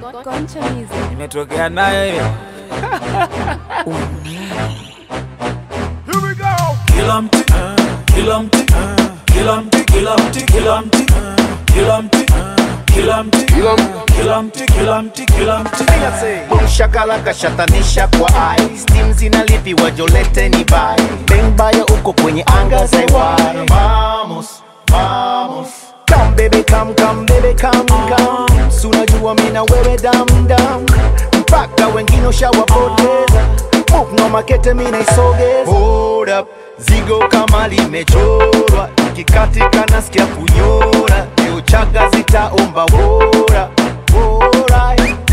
Concha Music. Imetokea nayo hiyo. Kila mti, kila mti, kila mti, kila mti, kila mti, kila mti, kila mti, kila mti, kila mti, kila mti. Shakala kashatanisha kwa ai Steam zinalipiwa jolete ni bai Bang baya uko kwenye anga za iwai Vamos, vamos Come baby come, come baby come, come Sunajua mina wewe dam dam Mpaka wengine ushawapoteza Move no makete mina isogeza Hold up, zigo kama limechorwa Ikikatika nasikia kunyora Leo chaga zitaomba wora Wora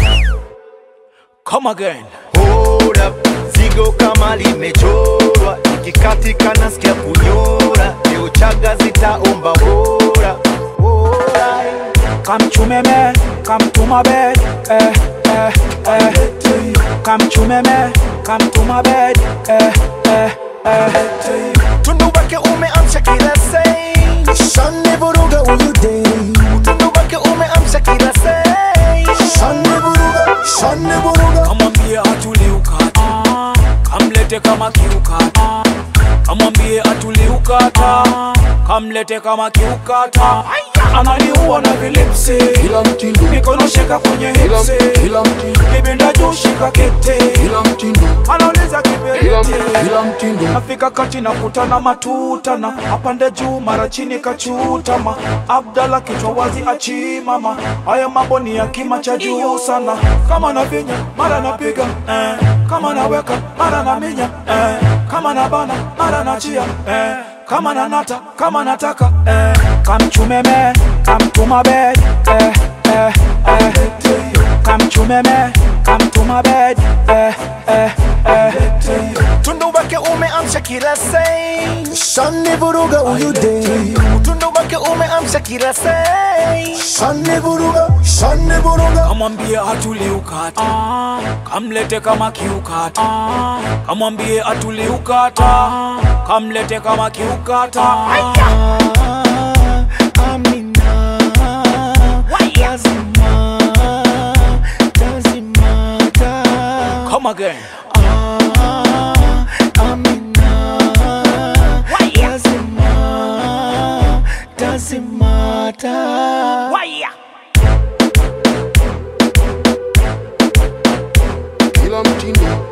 Come again. Hold up, zigo kama limechorwa ikikatika nasikia kunyora leo chaga zitaomba wora wora Come to me, me, come to my bed, eh, eh, eh. Come to me, me, come to my bed, eh, eh, eh. tundu wake umeamsha kila sei shani vuruga huyu dei tundu wake umeamsha kila sei shani vuruga shani vuruga Kamwambie atulie ukata, kamlete kama kiukata. Kamwambie atulie ukata, kamlete kama kiukata. Ananiua na vilipsi, Kila mtindo, mikono shika kwenye kila hipsi, kila mtindo, kibinda juu shika kete, kila mtindo, anauliza kila kiberiti. kila mtindo, Nafika kati na kutana matutana, apande juu mara chini kachutama. Abdala kichwa wazi achimama, haya mambo ni ya kima cha juu sana. Kama navinya mara napiga eh, kama naweka mara naminya eh, kama nabana mara nachia eh, kama nanata kama nataka eh, kamchumeme kamtumabed eh, eh, eh. kamchumeme kamtumabed eh, eh, eh. tundu wake umeamsha kila sei shani vuruga huyu dei tundu wake umeamsha kila sei shani vuruga shani vuruga kamwambie atulie ukata kamlete kama kiukata kamwambie atulie ukata kamlete kama kiukata Amina, lazima, lazimata. come again Ah, Amina, lazima, lazimata. kila mtindo,